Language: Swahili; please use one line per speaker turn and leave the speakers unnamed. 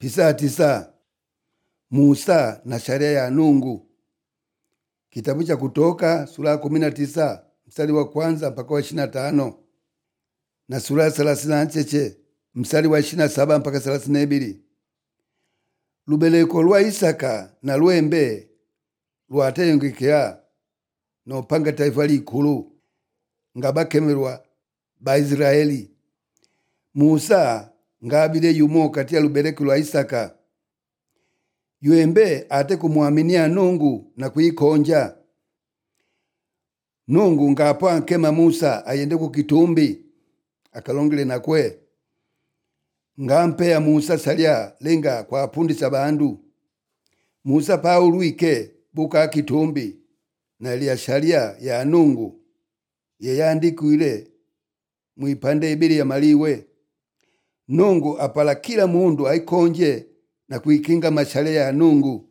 pisa tisa Musa na sharia ya Nungu. Kitabu cha Kutoka sura ya kumi na tisa mstari wa kwanza mpaka wa ishirini na tano na sura ya thelathini na ncheche mstari wa ishirini na saba mpaka thelathini na ibili lubeleko lwa Isaka na lwembe lwateyongekea nopanga taifa likulu nga bakemelwa Baisiraeli. Musa ngabile yumo kati ya lubeleko lwa Isaka ywembe ate kumwaminia Nungu na kuikonja. Nungu ngapo ankema Musa ayende kukitumbi akalongele nakwe ngampeya Musa salya lenga kwa apundisa bandu Musa paulwike buka kitumbi na lya sharia ya Nungu yeyandikwile mwipande ibili ya maliwe Nungu apala kila mundu aikonje na kuikinga masharia ya Nungu